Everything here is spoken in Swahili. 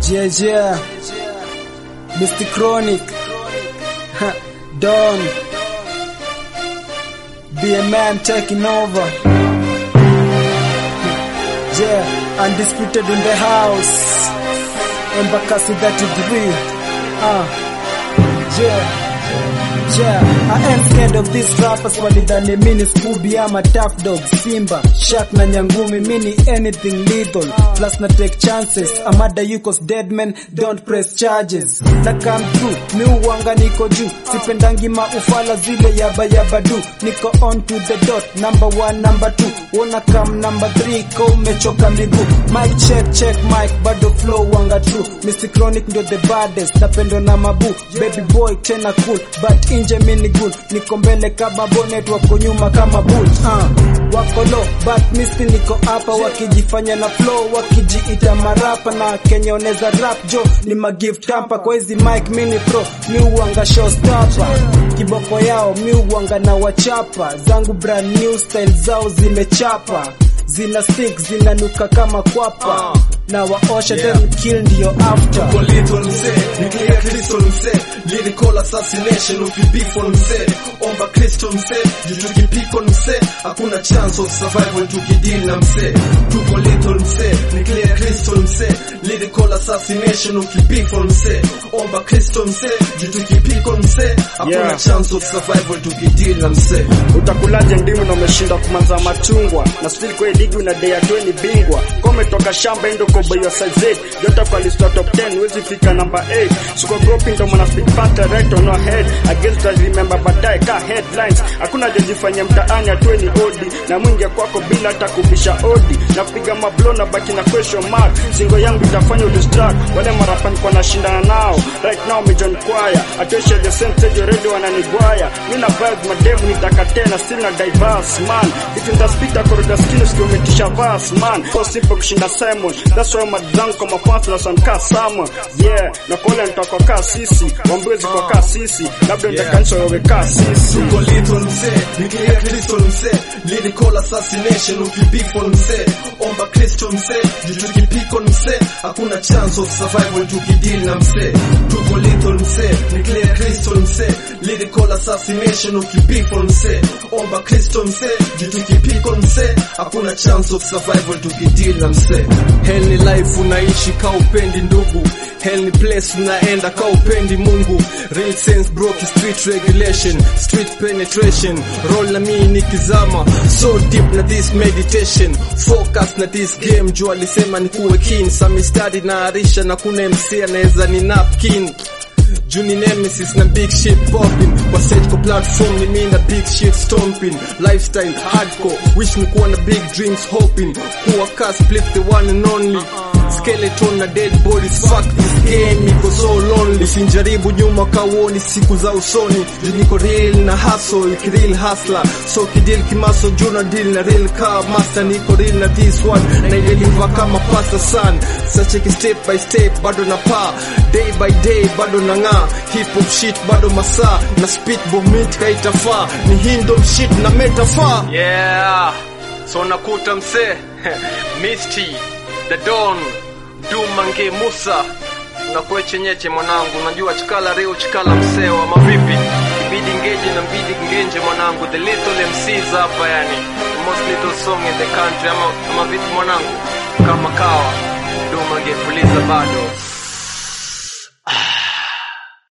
Yeah, yeah. Mr. Chronic. Don. BMM taking over. Yeah, undisputed in the house. Embakasi 33. Uh. Yeah. Yeah, I ain't scared of these rappers walidhani mini Scooby ama tough dog Simba, Shaq na Nyangumi mini anything lethal plus na take chances Amada yukos dead men don't press charges na come through mi uwanga niko juu sipendangi maufala zile yaba yaba du niko on to the dot number one number two wona come number three ko umechoka miguu mic check check mic bado flow wanga true Mr. Chronic ndio the baddest napendo na mabu baby boy tena cool but inje mini good niko mbele kama bonnet wako nyuma kama boot uh. wako low but misti niko hapa wakijifanya na flow wakijiita marapa na Kenya oneza rap jo ni magift tampa kwa hizi mic mini pro mi uanga showstopper kiboko yao mi uanga na wachapa zangu brand new style zao zimechapa zina stick zinanuka kama kwapa na waosha Yeah. then kill ndio after Kwa little msee, nuclear crystal msee, lyrical assassination ukibifo msee, omba crystal msee, juu tukipiko msee, hakuna chance of survival tukideal na msee. Tuko little msee, nuclear crystal msee, lyrical assassination ukibifo msee, omba crystal msee, juu tukipiko msee, hakuna Yeah. chance of survival tukideal na msee. utakulaje ndimu na umeshinda kumanza machungwa na still kwa hii ligi una dea tu ni bingwa kwa umetoka shamba endo kwa boyo size 8 jota kwa list ya top 10 wezi fika number 8 suko group ndo mwana speak panther right on our head against us remember baadaye ka headlines hakuna jajifanya mtaani atwe ni odi na mwingia kwako bila hata kubisha odi na kupiga mablo na baki na question mark singo yangu itafanya udistract wale marapa nilikuwa nashindana nao right now mejon choir atosha the same stage already wananigwaya mi na vibe mademu nitaka tena still na diverse man if in the speed akoroda skills kiumetisha verse man so simple kushinda Simon that's why madzangu kwa mafans na sanka sama yeah na kole nitaka kaa sisi wambwezi kwa kaa sisi labda Yeah. nitakanisa wewe kaa sisi Tuko little msee, nuclear crystal msee, lyrical assassination ukibifo msee, omba crystal msee, juu tukipiko msee, hakuna chance of survival tukideal na msee. Tuko little msee, nuclear crystal msee, lyrical assassination ukibifo msee, omba crystal msee, juu tukipiko msee, hakuna chance of survival tukideal na msee. Hell ni life unaishi ka upendi ndugu Hell ni place unaenda ka upendi Mungu Real sense bro ki street regulation Street penetration Roll na mii nikizama So deep na this meditation Focus na this game Juu alisema ni kuwe keen Sami study na arisha na kuna MC anaweza ni napkin Juni nemesis na big shit popping Kwa set kwa platform ni mi na big shit stomping Lifestyle hardcore Wish ni kuwa na big dreams hoping Kuwa ka split the one and only Skeleton na dead bodies Fuck this game iko so lonely Usinjaribu nyuma kawoni siku za usoni Juu niko real na hustle Kireal hustler So kideal kimaso juu na deal na real car master Niko real na this one Na ileliva kama pasta son Sacheki step by step bado na pa Day by day bado na ng'aa Hip hop shit bado masaa Na spit bomit kaitafaa Ni hindo shit na metafaa Yeah, so nakuta msee Misty, The Don, Dumange Musa nakuwe chenyeche mwanangu, najua chikala reo chikala msee wa mavipi, ibidi ngeje na mbidi ngenje mwanangu, the little MCs hapa yani, the most little song in the country ama, ama vipi mwanangu, kama kawa Dumange puliza bado